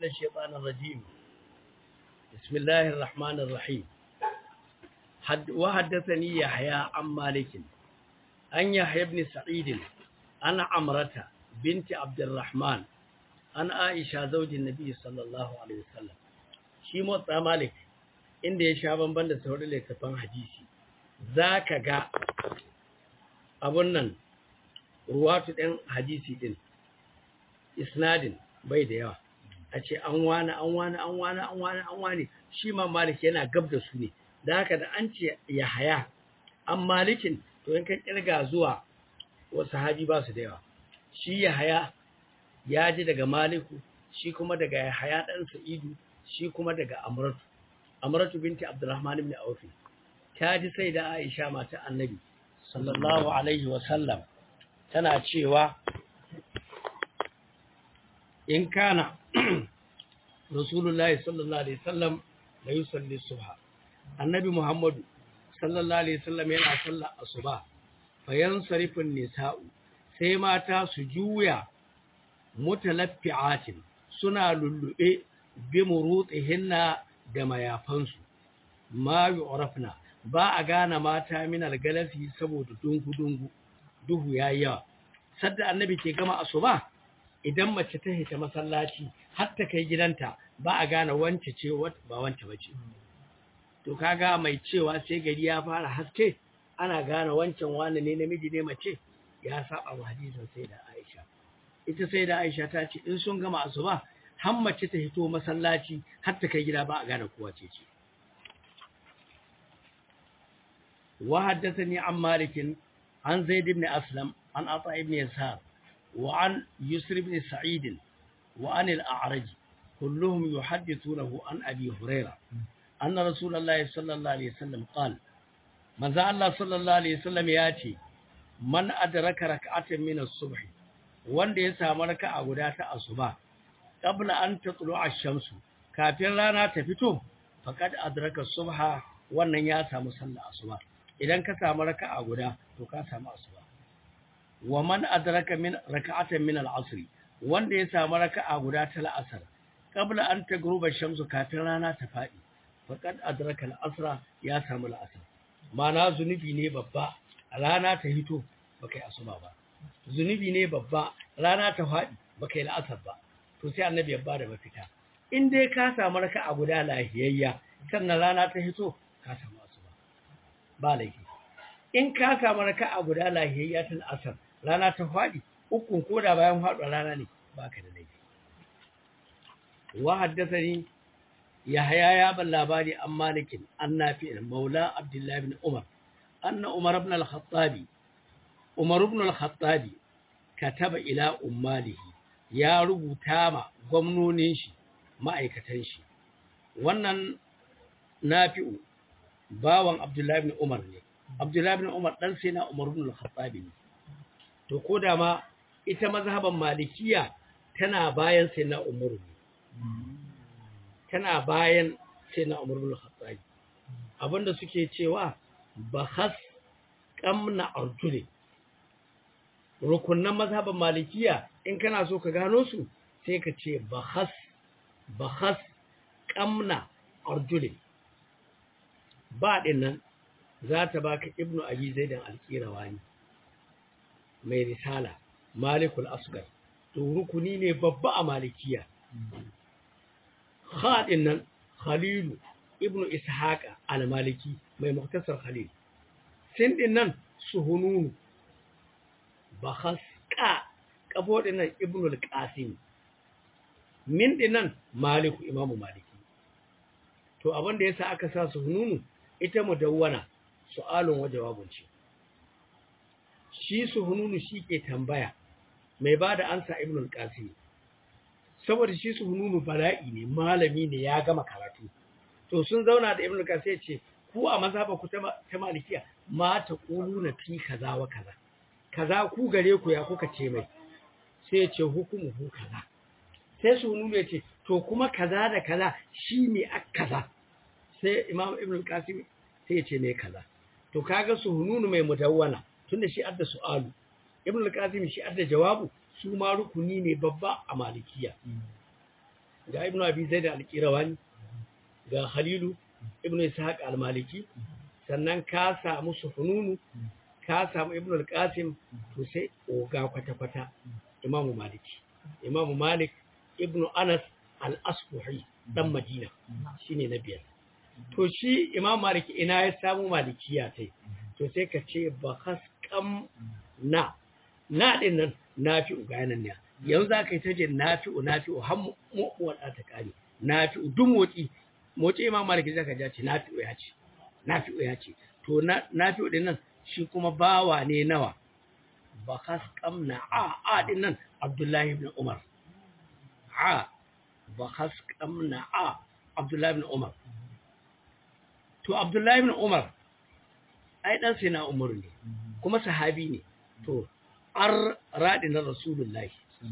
الشيطان الرجيم بسم الله الرحمن الرحيم حد وحدثني يحيى عن مالك أن يحيى بن سعيد أنا عمرة بنت عبد الرحمن أنا عائشة زوج النبي صلى الله عليه وسلم shi motsa malik inda ya sha bamban da sauran littattafan hadisi za ka ga abun nan ruwatu ɗin hadisi ɗin isnadin bai da yawa a ce an wani an wani an wani an wani an wani shi ma malik yana gab da su ne da haka da an ce ya haya an malikin to in kan kirga zuwa wasu sahabi ba su da yawa shi ya haya ya ji daga maliku shi kuma daga ya haya ɗan sa'idu shi kuma daga amratu amratu binti abdurrahman ibn auf ta ji sai da aisha mata annabi sallallahu alaihi wa sallam tana cewa in kana rasulullahi sallallahu alaihi wasallam la yusalli subha annabi muhammadu sallallahu alaihi wasallam yana sallar asuba fayan sarifin nisa'u sai mata su juya mutalaffi'atin suna lullube bi murutihinna da mayafansu ma yu'rafna ba a gane mata min algalasi saboda dungu dungu duhu yayi yawa sadda annabi ke gama asuba idan mace ta hita masallaci har ta kai gidanta ba a gane wance ce ba wance bace to kaga mai cewa sai gari ya fara haske ana gane wancan wani ne namiji ne mace ya saba wa hadisin sai da Aisha ita sai da Aisha ta ce in sun gama asuba har mace ta hito masallaci har ta kai gida ba a gane kowa ce ce wa haddathani an malikin an zaid ibn aslam an ata ibn yasar wa an yusr ibn sa'id wa an al-a'raj kulluhum yuhaddithunahu an abi hurairah anna rasulullahi sallallahu alaihi wasallam qala manzo Allah sallallahu alaihi wasallam ya ce man adraka rak'atan min as-subh wanda ya samu raka'a guda ta asuba qabla an tatlu ash-shamsu kafin rana ta fito faqad adraka subha wannan ya samu sallar asuba idan ka samu raka'a guda to ka samu asuba wa man adraka min raka'atan min al-asr wanda ya samu raka'a guda ta al-asr qabla an tagruba ash-shamsu kafin rana ta fadi faqad adraka al-asra ya samu al-asr mana zunubi ne babba rana ta hito baka yi asuba ba zunubi ne babba rana ta fadi baka yi la'asar ba to sai annabi ya bada mafita in dai ka samu raka'a guda lahiyayya sannan rana ta hito ka samu asuba ba laifi in ka samu raka'a guda lahiyayya tun asar rana ta fadi ukun koda bayan faɗuwa rana ne baka da laifi wa haddathani yahya ya ban labari an malikin an nafi'in maula abdullahi ibn umar anna umar ibn al-khattabi umar ibn al-khattabi kataba ila ummalihi ya rubuta ma gwamnonin shi ma'aikatan shi wannan nafi'u bawan abdullahi ibn umar ne abdullahi ibn umar dan sai na umar ibn al-khattab ne to koda ma ita mazhaban malikiya tana bayan sai na umar ne tana bayan sai na umar ibn al-khattab abinda suke cewa bahas qamna arjuli rukunnan mazhaban malikiya in kana so ka gano su sai ka ce bahas bahas qamna arjuli ba dinnan za ta baka ibnu abi zaidan alqirawani mai risala malikul asgar to rukuni ne babba a malikiya khadin nan khalilu ibnu ishaqa al-maliki mai muktasar khalil sin din nan suhununu bahas ka kabo din nan ibnu al-qasim min din nan maliku imamu maliki to abin da yasa aka sa suhununu ita mudawwana su'alun wa jawabun ce shi suhununu shi ke tambaya mai ba da ansa ibn al-qasim saboda shi suhununu bala'i ne malami ne ya gama karatu to sun zauna da ibn al-qasim ce ku a mazhaba ku ta malikiya ma ta quluna fi kaza wa kaza kaza ku gare ku ya kuka ce mai sai ya ce hukumu hu kaza sai suhununu ya ce to kuma kaza da kaza shi ne akaza sai imam ibn al-qasim sai ya ce ne kaza to kaga suhununu mai mudawwana tunda shi adda su'alu ibn al-qasim shi adda jawabu su ma rukuni ne babba a malikiya ga ibnu abi zaid al-qirawani ga khalilu ibnu ishaq al-maliki sannan ka samu sufununu ka samu ibnu al-qasim to sai oga kwata-kwata imamu maliki imamu malik ibnu anas al-asbuhi dan madina shine na biyar to shi imam maliki ina ya samu malikiya tai to sai ka ce ba haskam na na din nan nafi'u ga nan ne yanzu za ka yi ta je nafi'u nafi'u har mu'uwar ta kare nafi'u duk motsi motsi imam maliki zaka ja ce nafi'u ya ce nafi'u ya ce to nafi'u din nan shi kuma bawa ne nawa ba haskam na a a din nan abdullahi ibn umar a ba haskam na a abdullahi ibn umar to abdullahi ibn umar ai dan sai na umar ne kuma sahabi ne to ar radi na rasulullahi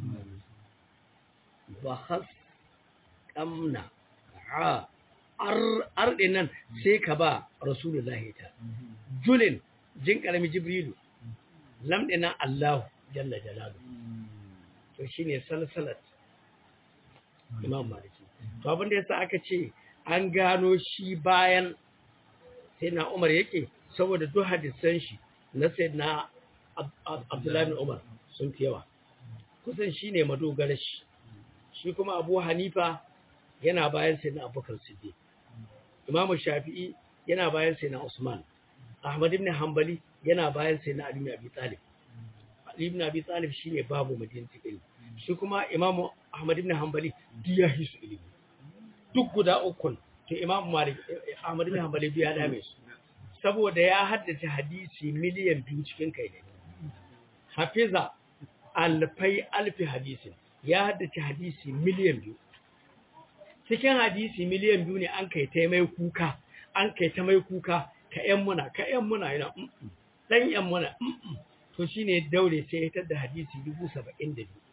ba has kamna a ar ar nan sai ka ba rasulullahi ta julin jin karami jibrilu lam dinan allah jalla jalalu to shine salsalat imam maliki to abin da yasa aka ce an gano shi bayan sai na umar yake saboda duk hadisan shi na sai na abdullahi umar sun fi yawa kusan shi ne madogarar shi shi kuma abu hanifa yana bayan sai na abubakar siddiq imamu shafi'i yana bayan sai na usman ahmad ibn hanbali yana bayan sai na ali ibn abi talib ali ibn abi talib shine babu madinati ilmi shi kuma imamu ahmad ibn hanbali diya hisu ilimi duk guda ukun to imam malik ahmad ibn hanbali biya dame su saboda ya haddace hadisi miliyan biyu cikin kai ne hafiza alfai alfi hadisin ya haddace hadisi miliyan biyu cikin hadisi miliyan biyu ne an kai ta mai kuka an kai ta mai kuka ka yan muna ka yan muna yana dan yan muna to shine daure sai ya tada hadisi dubu saba'in da biyu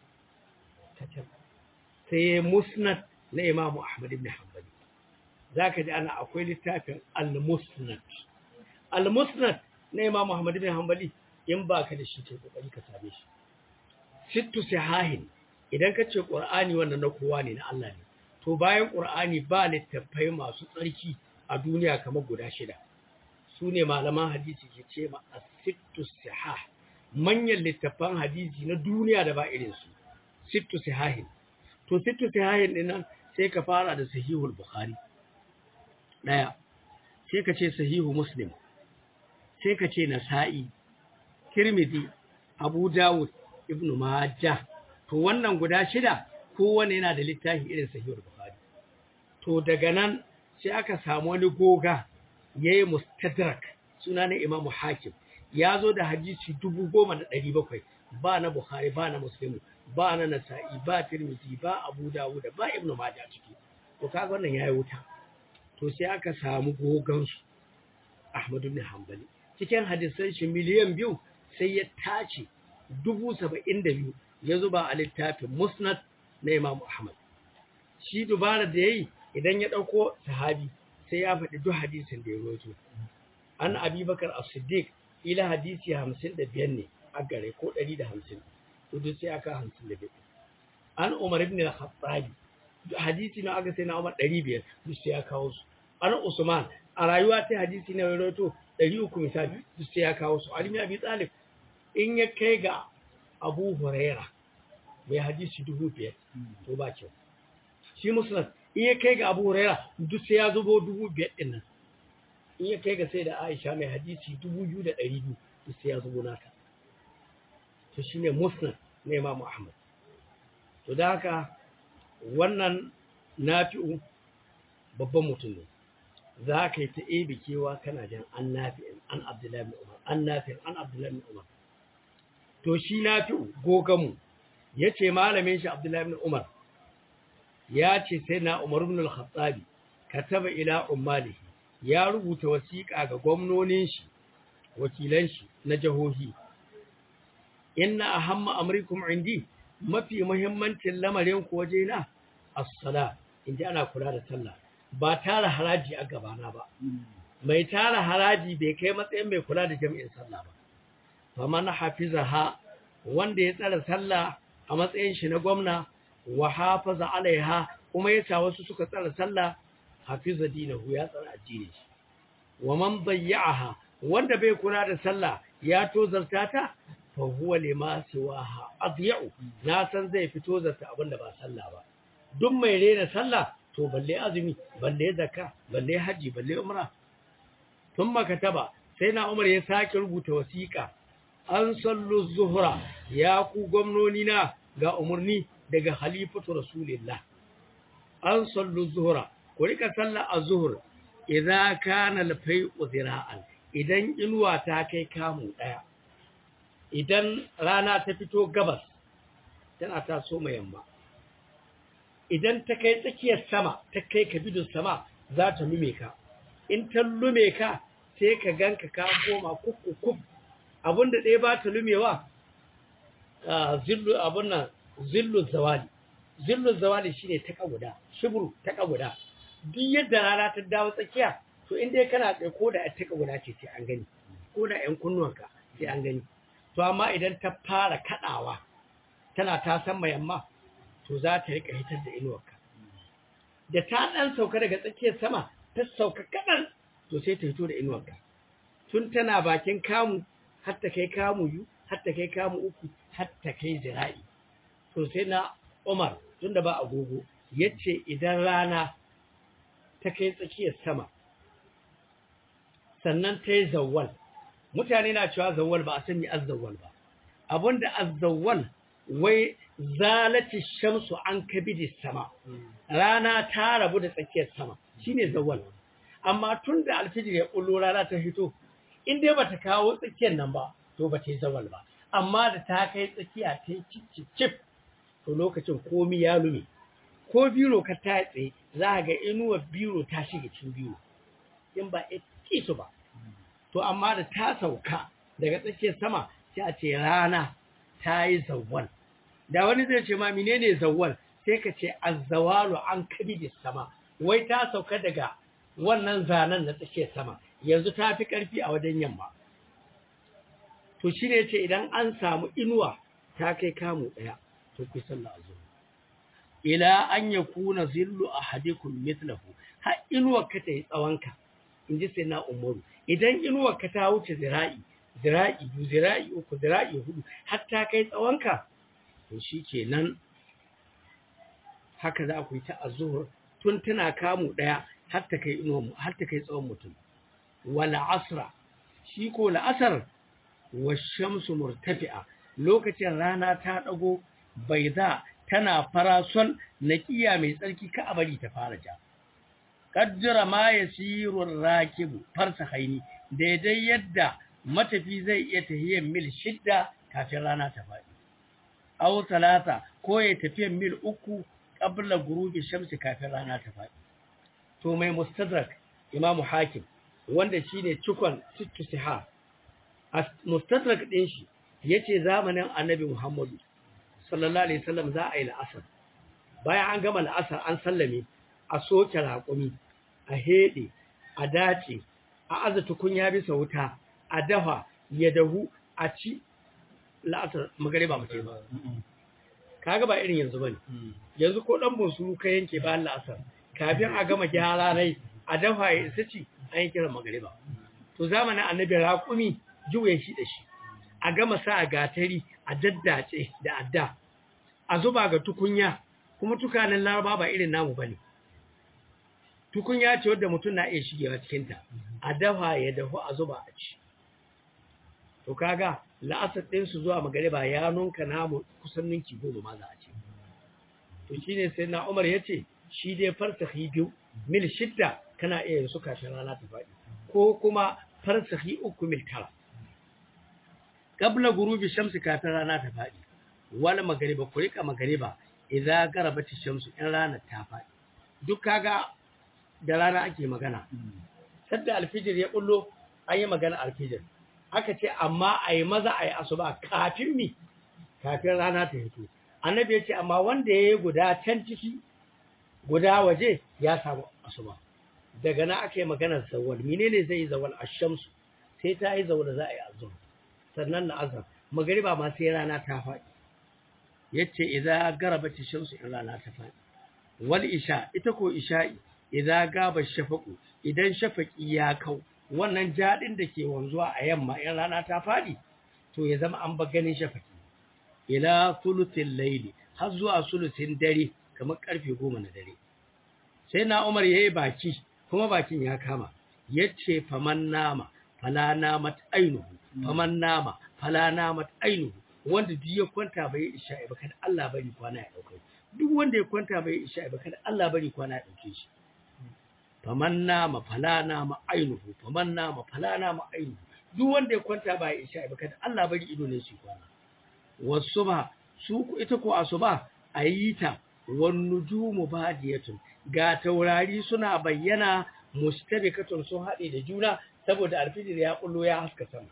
sai musnad na imamu ahmad ibn hanbali za ka ji ana akwai littafin al-musnad al-musnad na imam muhammad bin hanbali in ba ka da shi ke kokari ka same shi sittu sahahin idan ka ce qur'ani wannan na kowa ne na Allah ne to bayan qur'ani ba littafai masu tsarki a duniya kamar guda shida su ne malaman hadisi ke ce ma as-sittu sahah manyan littafan hadisi na duniya da ba irin su sittu sahahin to sittu sahahin dinnan sai ka fara da sahihul bukhari ɗaya sai ka ce sahihu muslim sai ka ce nasa'i tirmidhi abu dawud ibn majah to wannan guda shida kowanne yana da littafi irin sahihul bukhari to daga nan sai aka samu wani goga yayi mustadrak suna na imamu hakim ya zo da hadisi dubu goma da ɗari bakwai ba na bukhari ba na muslimu ba na nasa'i ba tirmidhi ba abu dawud ba ibn majah ciki to kaga wannan yayi wuta to sai aka samu gogansu Ahmadu bin Hanbali cikin hadisan shi miliyan biyu sai ya tace dubu saba'in da biyu ya zuba a littafin musnad na Imam Ahmad shi dubara da ya yi idan ya ɗauko sahabi sai ya faɗi duk hadisin da ya roto an abubakar as-siddiq ila hadisi hamsin da biyar ne a gare ko ɗari da hamsin to duk sai aka hamsin da biyar an umar ibn al-khattabi hadisi na aka sai na umar ɗari biyar duk sai ya kawo su an usman a rayuwa ta hadisi na roto ɗari uku misali duk sai ya kawo su alimi abi talib in ya kai ga abu huraira mai hadisi dubu biyar to ba kyau shi musnad in ya kai ga abu huraira duk sai ya zubo dubu biyar ɗin nan in ya kai ga sai da aisha mai hadisi dubu biyu da ɗari biyu duk sai ya zubo nata to shi ne musnad na imamu ahmad to da haka wannan nafi'u babban mutum ne za ka yi ta ebe kewa kana jan an nafi'in an abdullahi bin umar an nafi'in an abdullahi bin umar to shi nafi'u gogamu ya ce malamin shi abdullahi bin umar ya ce sai na umar ibn al-khattabi kataba ila ummalihi ya rubuta wasiƙa ga gwamnonin shi wakilan shi na jahohi inna ahamma amrikum indi mafi muhimmancin lamarin ku waje na as-sala inda ana kula da sallah ba tara haraji a gabana ba mai tara haraji bai kai matsayin mai kula da jami'in sallah ba faman hafizaha wanda ya tsara sallah a matsayin shi na gwamna wa hafaza alaiha kuma ya sa wasu suka tsara sallah hafiza dinahu ya tsara addini shi wa man dayya'aha wanda bai kula da sallah ya tozarta ta fa huwa lima siwaha adya'u na san zai fito zarta abinda ba sallah ba duk mai rena sallah to balle azumi balle zakka balle haji balle umra thumma kataba sai na umar ya sake rubuta wasiƙa an sallu zuhra ya ku gwamnoni na ga umarni daga halifatu rasulillah an sallu zuhra ku rika sallah az-zuhr idza kana al-fay'u zira'an idan inuwa ta kai kamu daya idan rana ta fito gabas tana taso mai yamma idan ta kai tsakiyar sama ta kai ka bidon sama za ta lume ka in ta lume ka sai ka ganka ka koma kukkukuk abinda ɗaya ba ta lumewa zillu abin nan zillu zawali zillu zawali shine ta guda shibru ta guda duk yadda rana ta dawo tsakiya to in dai kana tsaye ko da ta guda ce sai an gani ko da ƴan kunnuwanka sai an gani to amma idan ta fara kadawa tana ta san yamma to za ta rika hitar da inuwarka da ta dan sauka daga tsakiyar sama ta sauka kadan to sai ta hito da inuwarka tun tana bakin kamu har ta kai kamu yu har ta kai kamu uku har ta kai zira'i to sai na Umar tunda ba agogo yace idan rana ta kai tsakiyar sama sannan ta yi zawwal mutane na cewa zawwal ba a sani azzawwal ba abinda azzawwal wai zalati shamsu an kabidi sama rana ta rabu da tsakiyar sama shine zawwal amma tun da alfijir ya kullo rana ta hito in dai bata kawo tsakiyar nan ba to ba ta yi zawal ba amma da ta kai tsakiya ta yi cicicif to lokacin komi ya lume ko biro ka ta tsaye za ga inuwar biro ta shiga cikin biro in ba a su ba to amma da ta sauka daga tsakiyar sama sai a ce rana ta yi zawal da wani zai ce ma menene zawal sai ka ce azzawalu an kabidi sama wai ta sauka daga wannan zanen na tsakiyar sama yanzu ta fi ƙarfi a wajen yamma to shi ne ce idan an samu inuwa ta kai kamu ɗaya to ku sallah a zuwa ila an ya kuna zillu a hadikun mitlahu har inuwar ka ta yi tsawonka in ji sai na umaru idan inuwar ka ta wuce zira'i zira'i biyu zira'i uku zira'i hudu har ta kai tsawonka to shi ke nan haka za ku yi ta azuhur tun tana kamu ɗaya har ta kai inuwa har ta kai tsawon mutum wala asra shi ko la'asar wa shamsu murtafi'a lokacin rana ta dago baiza tana farasol naqiya mai tsarki ka abari ta fara ja qaddara ma yasiru rakibu farsa haini daidai yadda matafi zai iya tahiyar mil shidda kafin rana ta faɗi aw talata ko ya tafi mil uku qabla gurubi shamsi kafin rana ta faɗi to mai mustadrak imamu hakim wanda shine cikon sittu siha mustadrak din shi yace zamanin annabi Muhammadu sallallahu alaihi wasallam za a yi la'asar bayan an gama la'asar an sallame a soke raƙumi a hede a dace a aza tukunya bisa wuta a dafa ya dahu a ci la'asar magariba mutai ba kaga ba irin yanzu bane yanzu ko dan bunsuru ka yanke bayan la'asar kafin a gama gyara rai a dafa ya isa ci an yi kiran magariba to zamanin annabi raƙumi juye shi da shi a gama sa a gatari a daddace da adda a zuba ga tukunya kuma tukanin laraba ba irin namu bane tukunya ce wadda mutum na iya shigewa cikinta a dafa ya dahu a zuba a ci to kaga la'asar ɗinsu zuwa magariba ya nunka namu kusan ninki goma ma za a ce to shine sai na umar ya ce shi dai farsahi biyu mil shidda kana iya yin su kafin rana ta faɗi ko kuma farsahi uku mil tara qabla gurubi shamsi kafin rana ta faɗi wala magariba ku rika magariba idza garabati shamsu in rana ta faɗi duk kaga da rana ake magana sadda alfijir ya bullo an yi magana alfijir aka ce amma a yi maza a yi asuba kafin mi kafin rana ta hito annabi ya ce amma wanda ya yi guda can ciki guda waje ya samu asuba daga na aka yi maganar zawal menene zai yi zawal a shamsu sai ta yi zawal za a yi azur sannan na azar magariba ma sai rana ta faɗi yace idza garabati shamsu in rana ta faɗi wal isha ita ko isha'i idan gaba shafaqu idan shafaqi ya kau wannan jadin da ke wanzuwa a yamma in rana ta fadi to ya zama an ba ganin shafaqi ila thuluthil layli har zuwa sulusin dare kamar karfe 10 na dare sai na Umar yayi baki kuma bakin ya kama yace faman nama fala namat ainuhu faman nama fala namat ainuhu wanda duk ya kwanta bai isha ba kada Allah bari kwana ya dauke duk wanda ya kwanta bai isha ba kada Allah bari kwana ya dauke shi faman nama fala nama ainuhu faman nama fala nama ainuhu duk wanda ya kwanta bai isha ba kada Allah bari ido ne shi kwana wasuba su ita ko asuba ayita wan nujumu badiyatun ga taurari suna bayyana mustabikatun sun haɗe da juna saboda alfijir ya kullo ya haska sama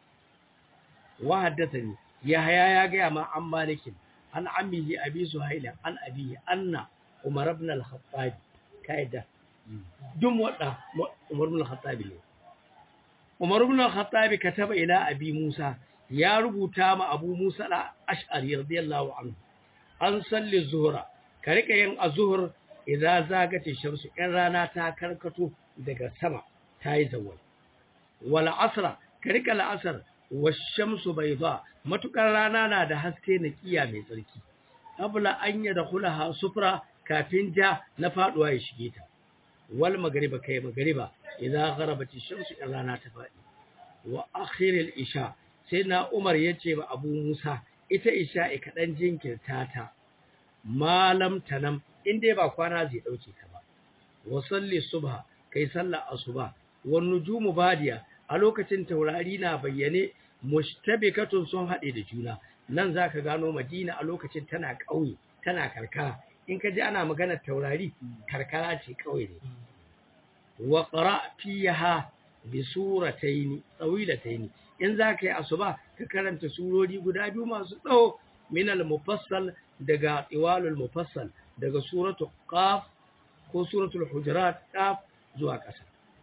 wa haddathani yahya ya ga ma an malikin an ammihi abi suhaila an abihi anna umar ibn al-khattab kaida dum wada umar ibn al-khattab ne umar ibn al-khattab kataba ila abi musa ya rubuta ma abu musa al-ash'ari radiyallahu anhu an salli zuhra ka rika yin azhur idza zagati shamsu in rana ta karkato daga sama tayi zawal wal asra ka rika al-asr washamsu bayda matukar rana na da haske na kiya mai tsarki qabla an yadkhulaha sufra kafin ja na faduwa ya shige ta wal magriba kai magriba idza gharabati shamsu in rana ta fadi wa akhir al isha sai na umar yace ba abu musa ita isha e kadan jinkirta ta malam tanam in dai ba kwana zai dauke ta ba wa salli subha kai sallar asuba wan nujumu badiya a lokacin taurari na bayyane mushtabikatun sun haɗe da juna nan zaka gano Madina a lokacin tana ƙauye tana karkara in ka ji ana maganar taurari karkara ce ƙauye ne wa qara fiha bi suratayn tawilatayn in zaka yi asuba ka karanta surori guda biyu masu tsawo min al-mufassal daga tiwalul mufassal daga suratul qaf ko suratul hujurat qaf zuwa ƙasa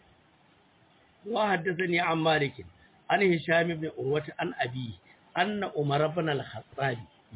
وحدثني عن مالك عن هشام بن عروة عن أبيه أن عمر بن الخطاب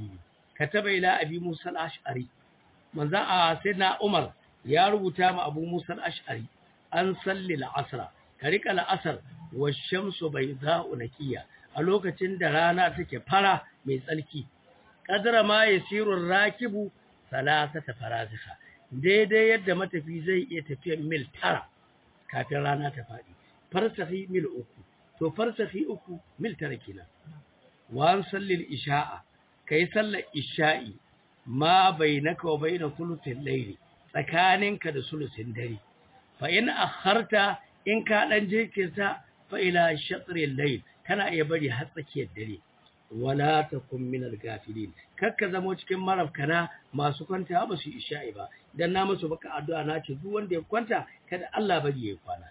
كتب إلى أبي موسى الأشعري من ذا سيدنا عمر يا ربطام أبو موسى الأشعري أن صلي العصر كريك العصر والشمس بيضاء نكية ألوك تندرانا تكي فرا من سلكي قدر ما يسير الراكب ثلاثة فرازخة daidai yadda matafi zai iya tafiyar mil tara kafin rana ta faɗi farsafi mil uku to farsafi uku mil tara kenan wa an sallil isha'a kai sallar isha'i ma bainaka wa baina thuluthil layli tsakaninka da sulusin dare fa in akharta in ka dan jinkirta fa ila shatril layl kana iya bari har tsakiyar dare wala takun minal gafilin kakka zamo cikin marafkana masu kwanta ba su isha'i ba dan na musu baka addu'a na ce duk wanda ya kwanta kada Allah bari ya kwana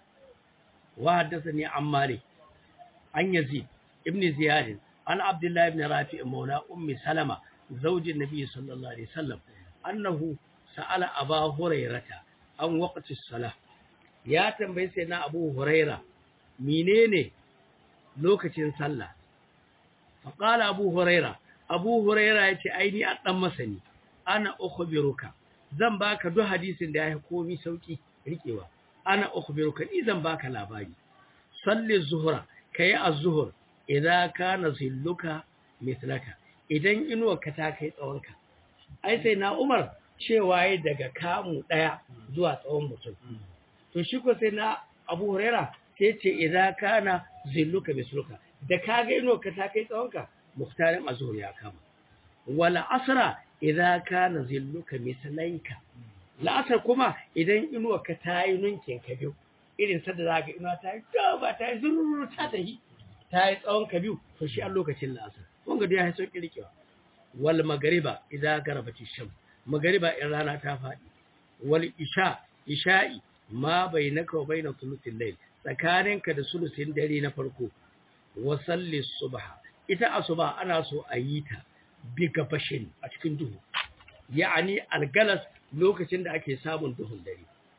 وحدثني عن مالك عن يزيد ابن زياد عن عبد الله بن رافع مولى أم سلمة زوج النبي صلى الله عليه وسلم أنه سأل أبا هريرة عن وقت الصلاة يا تنبي سيدنا أبو هريرة منين لوكتين صلى فقال أبو هريرة أبو هريرة يتي أيني أتنمسني أنا أخبرك zan baka duk hadisin da ya komi sauki rikewa ana ukhbiruka idan baka labari salli zuhra kai az-zuhr idza kana zilluka mithlaka idan inuwarka ta kai tsawonka ai sai na Umar cewa yayi daga kamu daya zuwa tsawon mutum to shi ko sai na Abu Huraira sai ce idza kana zilluka misluka da kaga inuwarka ta kai tsawonka muhtarin az-zuhr ya kama wala asra idza kana zilluka mislaika la'asar kuma idan inuwa ka ta yi nunkin ka biyu irin sadda za ka inuwa ta yi ba ta yi zururu ta tahi ta yi tsawon ka biyu to shi an lokacin la'asar wanga da ya haso kirkewa wal magariba idan garabati sham magariba in rana ta faɗi wal isha isha'i ma bainaka wa baina thuluthil layl tsakaninka da sulusin dare na farko wa salli subha ita asuba ana so a yi ta bi gabashin a cikin duhu ya'ani algalas lokacin da ake samun duhun dare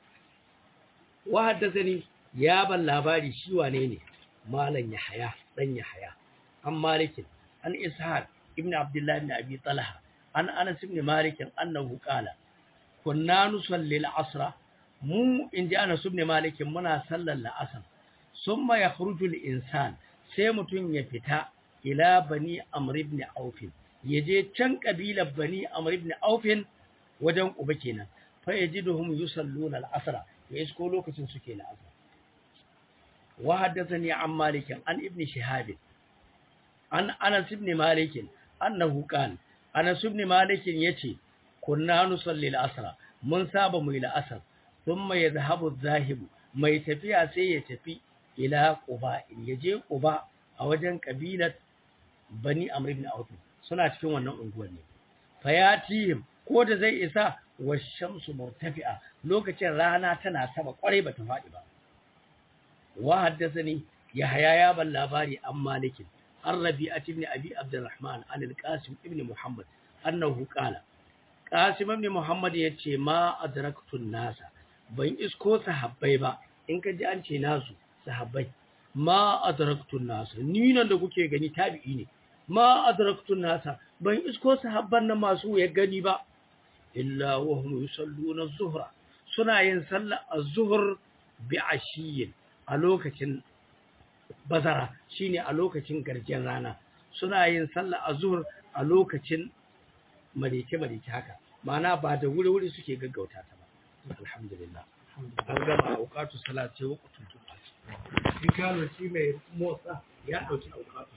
wa haddathani ya ban labari shi wane ne malan yahya dan yahya an malikin an ishaq ibn abdullah ibn abi talha an anas ibn malik annahu qala kunna nusalli al-asra mu inji ana subne malikin muna sallar la'asar summa yakhruju al-insan sai mutun ya fita ila bani amr ibn auf yaje can kabilar bani amr ibn auf wajen uba kenan fa yajiduhum yusalluna al-asra ya isko lokacin suke la'asar wa haddathani an malik an ibn shihab an anas ibn malik annahu qala anas ibn malik yace kunna nusalli al-asra mun saba mu al-asr thumma yadhhabu adh-dhahibu mai tafiya sai ya tafi ila quba yaje quba a wajen kabilar bani amr ibn auf suna cikin wannan unguwar ne fayatihim ko da zai isa wa shamsu murtafi'a lokacin rana tana sama kwarai bata faɗi ba wa haddathani yahya ya ban labari an malikin an rabi'at ibn abi abdurrahman an al-qasim ibn muhammad annahu qala qasim ibn muhammad yace ma adraktu nasa ban isko sahabbai ba in ka ji an ce nasu sahabbai ma adraktu nasa ni nan da kuke gani tabi'i ne ma adraktu nasa ban isko sahabban nan masu ya gani ba illa wa hum yusalluna az-zuhra suna yin sallar az-zuhr bi ashiyin a lokacin bazara shine a lokacin garjin rana suna yin sallar az-zuhr a lokacin marike marike haka ma'ana ba da wuri wuri suke gaggauta ta ba alhamdulillah an gama aukatu salat sai waqtul juma'a shi kano shi mai motsa ya dauki aukatu